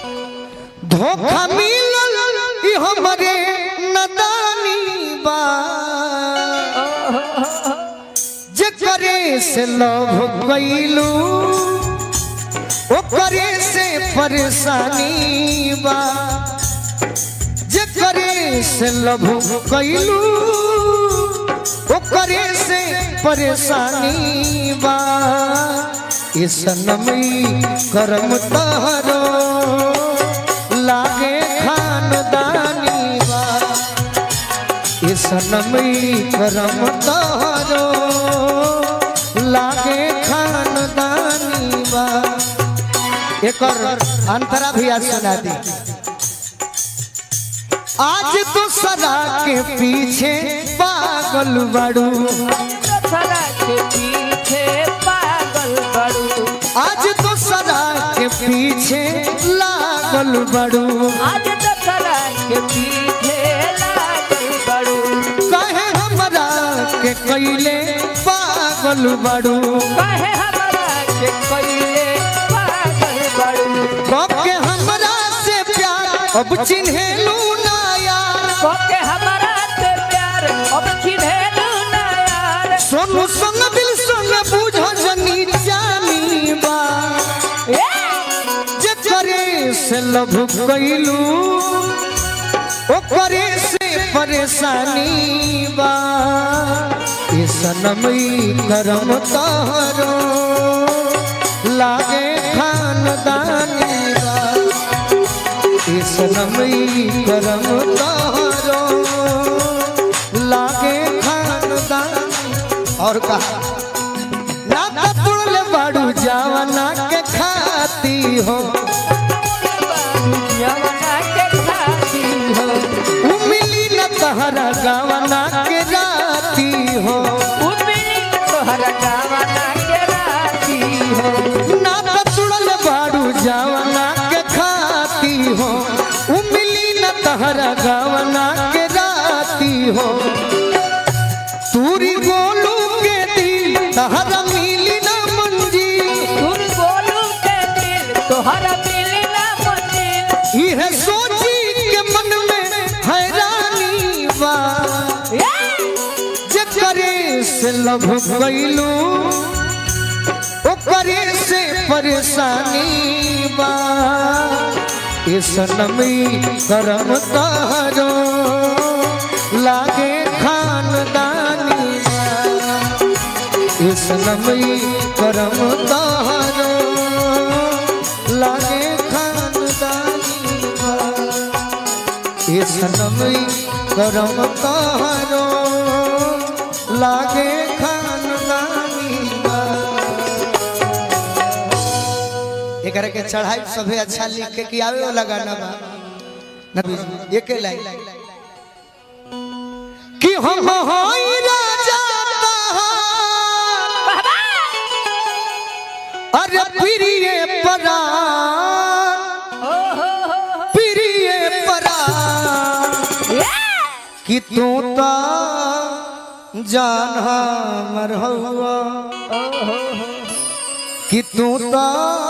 धोखा मिलल ई हमरे नदानी बा जे करे से लव कैलू ओकरे से परेशानी बा जे करे से लव कैलू ओकरे से परेशानी बा ये सनमई करम तहरो लागे खानदानी बा ये सनमई करम तहरो लागे खानदानी बा एकर अंतरा भी आज सुना दी आज तो सदा के पीछे पागल बड़ू सदा के पीछे पागल बड़ू आज तो सदा के पीछे लागल बड़ू आज तो सदा के पीछे लागल बड़ू कहे हमरा के कैले पागल बड़ू कहे हमरा के कइले पागल बड़ू के हमरा से प्यार अब चिन्हेलू ना यार कोके हमरा से प्यार अब चिन्हेलू ना यार सोनू संग दिल संग बुझ जनी जानी बा ए! जे करे से लभ कैलू ओकरे से परेशानी बा ये सनमई करम तहरो लागे खानदानी बा ये सनमई करम तहरो लागे खानदानी और कहा ना तुड़ले बाड़ू जावना के खाती हो यमुना के खाती हो उमिली न तहरा गावना के राती हो उमिली तोहरा गावना के राती हो ना तुड़ले बाड़ू जावना के खाती हो उमिली न तहरा गावना के राती हो तूरी गोलू के दिल तहरा मिली न मंजी तुम बोलू के दिल तोहरा मिली ना मंजिल यह सोची के मन में हैरानी बा जे करे से लभ गईलू ओकरे से परेशानी बा ये सनमी करम तारो लागे खानदानी बा ये सनमी करम तारो लागे खानदानी बा ये सनमी करम तारो लागे खानदानी बा एकरा के चढ़ाई सभे अच्छा लिख के कि आवे वाला गाना बा नबी जी, एके लाइन कि हम होई राजा तहार अरे प्रिय परा प्रिय परा कि तू तो जान हमर हौवा कि तू तो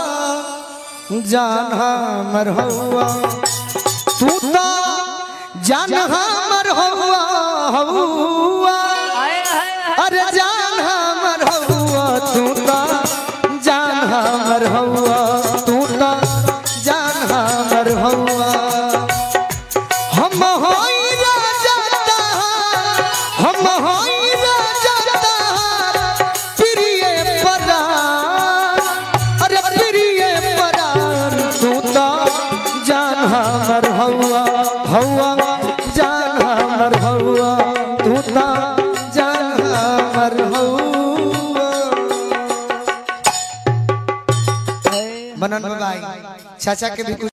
जान हमर हौवा तू तो जान हमर हौवा हौवा अरे जान हमर हौवा तू तो जान हमर हौवा तू तो जान हमर हौवा हम होई राजा तहार हम होई राजा तहार प्रिय परार अरे प्रिय परार तू तो जान हमर हौवा हौवा जान हमर हौवा तू तो जान हमर हौवा मनन भाई चाचा के भी कुछ